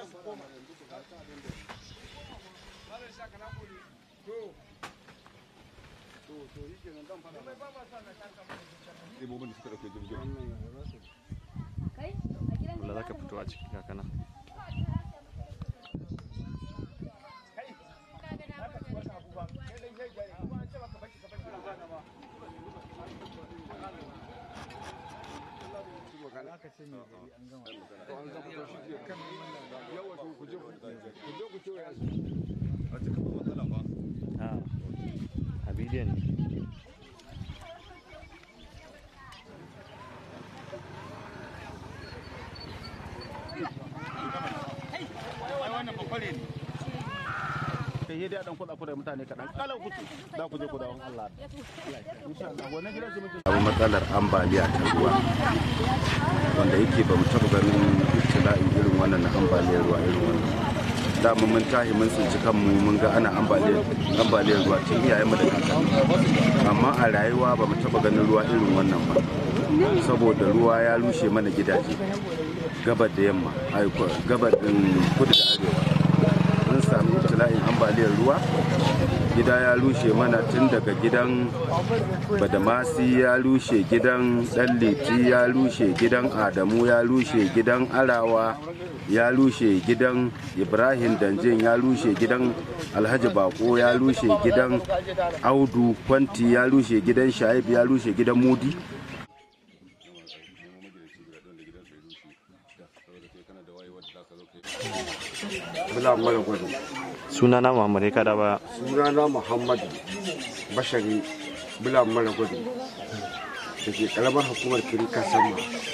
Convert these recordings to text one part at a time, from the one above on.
Wala za ka fito a ciki kakana. Ah, a bidiyon ne. kai dai dan kuɗa kuɗa mutane kaɗan kalan kuce za ku je ku dawo Allah insha Allah wannan gidan su muke samu matsalar ambaliya ta ruwa wanda yake ba mu taɓa ganin ibtila'in irin wannan na ambaliyar ruwa irin wannan dama mun tahi mun tsinci kanmu mun ga ana ambaliyar ambaliyar ruwa tun iyayen mu da kakanni amma a rayuwa ba mu taɓa ganin ruwa irin wannan ba saboda ruwa ya rushe mana gidaje gabar da yamma ai gabar din kudu da arewa mun sami ibtila'in ambaliyar ruwa gida ya rushe mana tun daga gidan badamasi ya rushe gidan ɗanliti ya rushe gidan adamu ya rushe gidan arawa ya rushe gidan ibrahim danjin ya rushe gidan alhaji bako ya rushe gidan audu kwanti ya rushe gidan shaib ya rushe gidan mudi Bula mara gudu. Suna na Muhammad ya kada ba. Sunana Muhammadu Bashari Bula mara gudu. Da ke karamar hukumar Kirika Sama.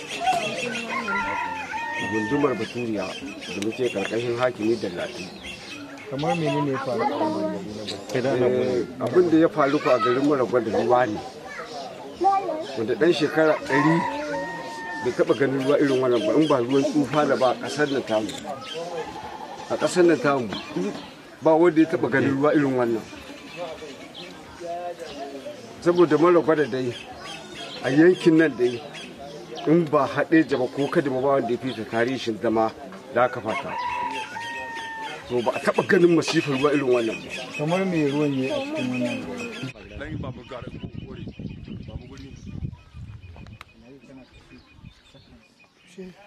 Gundumar Baturiya da muke karkashin hakimi da lati. kamar menene ya faru a wannan gari na Eh, Abin da ya faru ku a garin mara gudu ruwa ne. Wanda ɗan shekara ɗari bai taɓa ganin ruwa irin wannan ba in ba ruwan tsufa da ba a ƙasar nan tamu. A ƙasar nan tamu ba wanda ya taɓa ganin ruwa irin wannan. saboda mara gwada dai a yankin nan dai in ba haɗe jaba ko kada ba wanda ya fita tarihin zama da aka fata to ba a taɓa ganin masifar ruwa irin wannan ba kamar me ruwan ya a cikin wannan gari shi